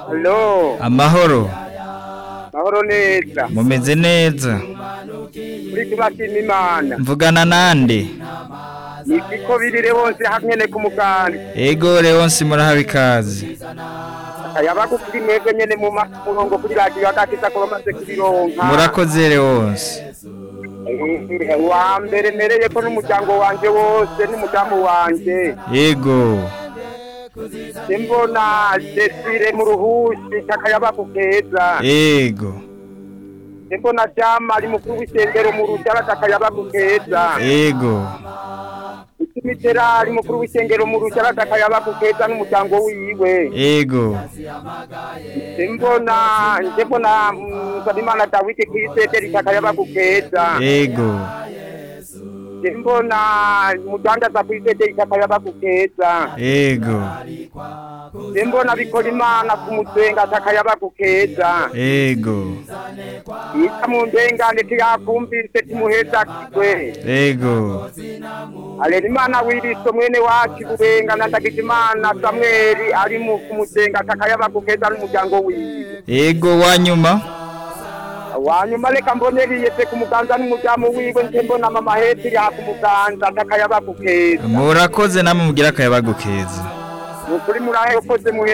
Halo, amahoro mahoro neza. mumeze neza Kuri tubashima Imana. mvugana nande Niko birire bose hamwe ku muganda. ego leonsi murahawe ikaze Ayabagu kuri mwebwe nyene mu ma- murongo kuri radio agakiza ko bamaze kubironka. murakoze leonsi Eh, Wa mbere mereye ko n'umuryango wanje wose n'umudamu wanje. ego Simbona Desire mu ruhushi kakayabagu keza. ego Simbona Jama ari mukuru w'isengero mu rujara kakayabagu keza. ego Imitera ari mukuru w'isengero mu rujara kakayabagu keza n'umuryango wiwe. ego Simbona ndebona Nsabimana Dawidi kw'iseteri kakayabagu keza. ego Simbona mudandaza kw'iseteri kakayabagu keza. ego Simbona bikora imana ku musenga kakayabagu keza. ego Yita mu ndengane tiyakumvise timuheza kigwe. ego Alera imana wiriso mwene wacu burengana ndagize imana Samweli ari mu ku musenga kakayabagu keza n'umuryango wiwe. ego wanyuma wanyuma reka mboneriyese ku muganza n'umuryango wiwe nje mbona mama heti ya ku muganza atakayabagu keza murakoze namwe mugira akayabagu keza ni ukuri murahe ukoze muhe